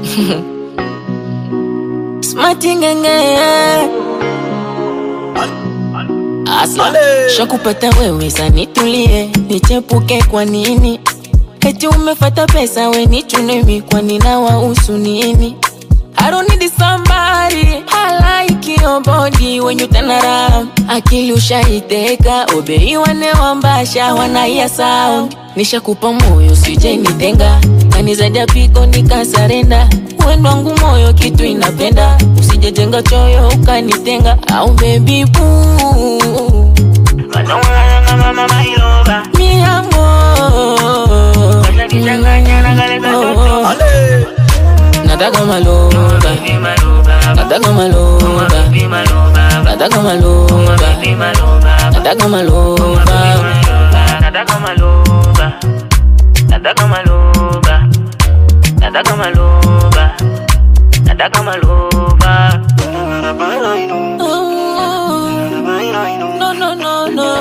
Smati ngenge Asla Shakupata wewe sanitulie Nichepuke kwa nini Eti umefata pesa we nichunemi Kwa nina wahusu nini I don't need somebody I like your body when you turn around Akili ushaiteka Obei wane wambasha wanaia sound Nishakupa moyo sije nitenga Kanizadia piko nikasarenda Wendo wangu moyo kitu inapenda Usijejenga choyo ukanitenga Au baby boo Mi amor Ale. Nataka maloba Nataka maloba Nataka maloba Nataka maloba No, no, no, no.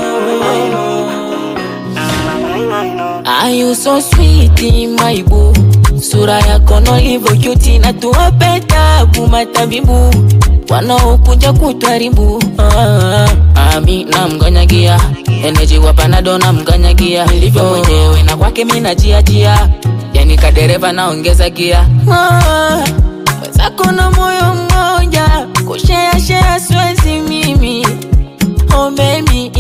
Are you so sweet, my boo? Sura yako nolivyo cute na tuwape tabu matabibu wanaokuja kutwaribu. Ah, ami namganyagia eneji wa panado namganyagia nilivyo mwenyewe na kwake mi najiajia yani kadereva naongeza gia Ah, mwenzako na moyo mmoja kushea shea siwezi mimi oh baby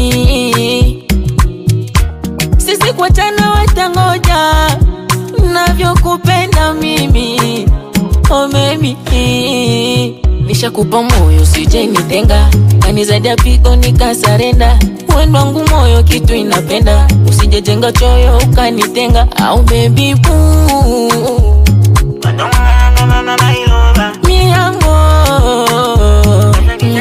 sisi kuachana watangoja navyokupenda mimi oh baby nishakupa moyo sije nitenga kanizadia piko nikasarenda wendo wangu moyo kitu inapenda usijejenga choyo ukanitenga au baby boo mi amor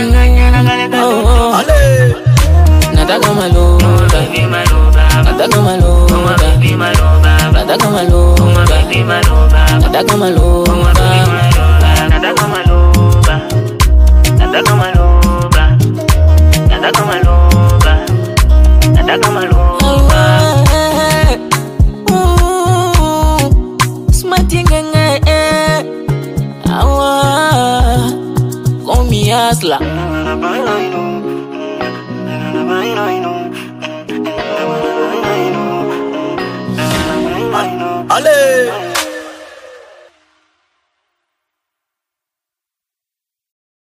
Ale. nataka maloba nataka maloba nataka maloba nataka maloba